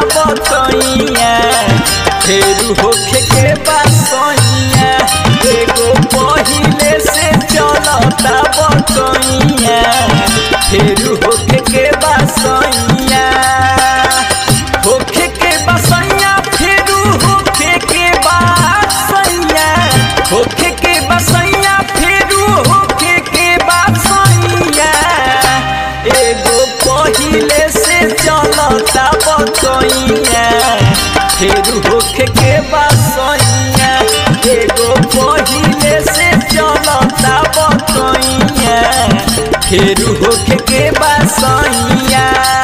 बतैया फेरू होखे के बसैया एगो पहिले से चलता बतैया फेरू होखे के बसैया होखे के बसैया फेरू होखे के बसैया होखे के बसैया फेरू होखे के बसैया एगो पहिले से चलता बतैया फेरू होखे के बसैया एगो पहिले से चलता बतैया फेरू होखे के बसैया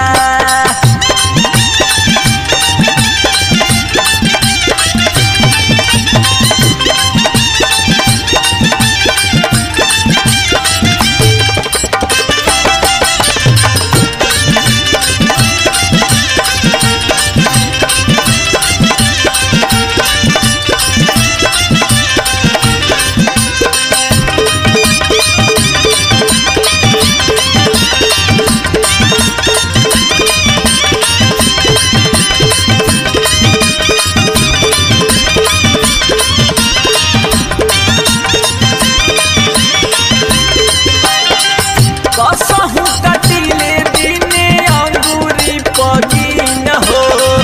कसहु कटिले दिने अंगूरी पगीन हो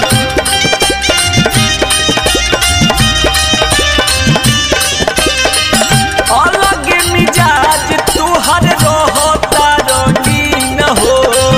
अलग मिजाज तुहर रहता रंगीन हो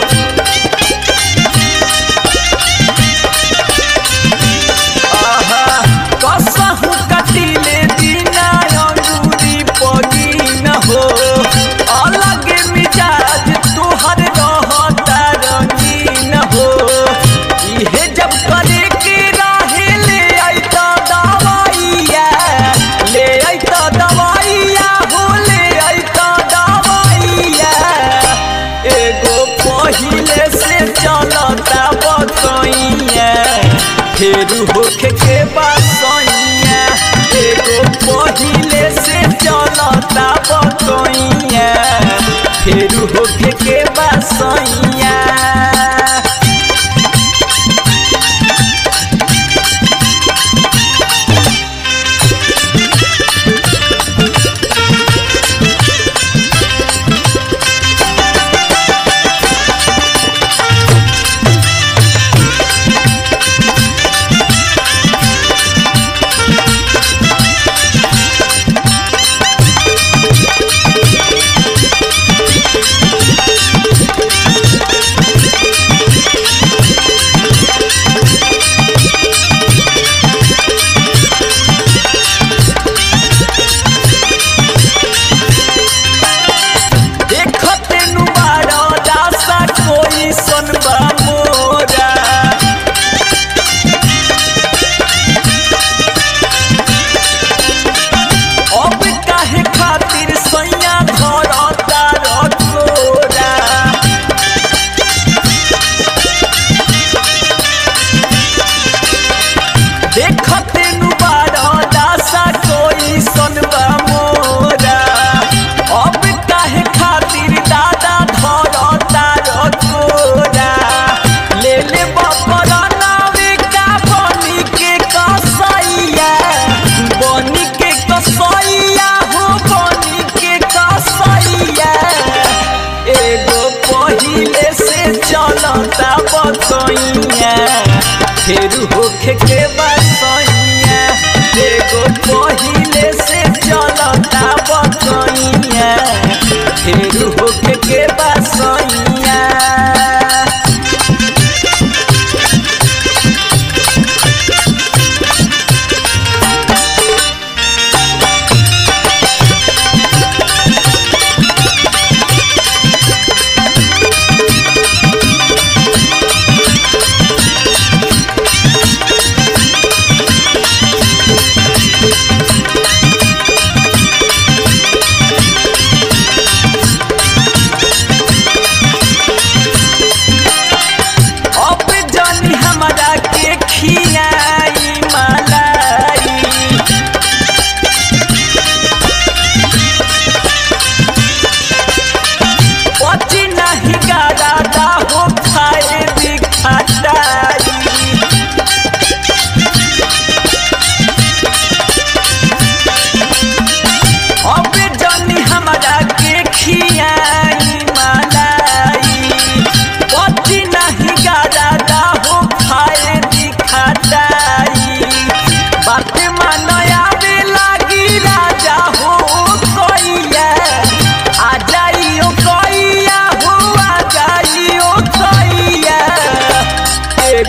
आहा कसहु कटिले दिना अंगूरी पगीन हो अलग मिजाज तुहर रहता रंगीन हो इहे जब करे के राहे ले अइता दवाइया ले अइता दवाइया हो ले अइता दवाइया एगो पहिले से चलता बतैया फेरू होखे के बसैया एगो पहिले से चलता बतैया फेरू होखे के बसैया देखते नु बाड़ा दासा कोई सनबा मोरा अब काहे खातिर सैया धरता रखोरा देखते नु बाड़ा दासा कोई सनबा मोरा अब काहे खातिर दादा धरता रखोरा ले ले बपरा नावे का बनी के कसैया बनी के कसैया हो बनी के कसैया एगो पहिले से चलता बतैया फेरू होखे के बसैया एगो पहिले से चलता बतैया फेरू होखे के बसैया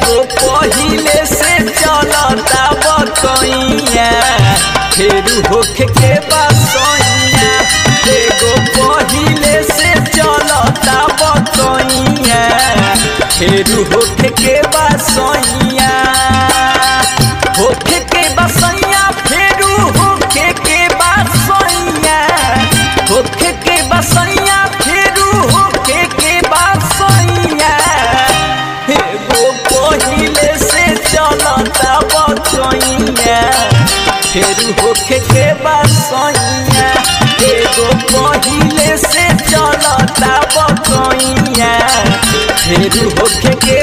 एगो पहिले से चलता बकैया फेरू होखे के बसैया एगो पहिले से चलता बकैया फेरू होखे के बसैया होखे के बसैया फेरू होखे के बसैया होखे के बसैया फेरू होखे के बसैया एगो पहिले से चलता बकैया फेरू होखे के बसैया एगो पहिले से चलता बकैया फेरू होखे के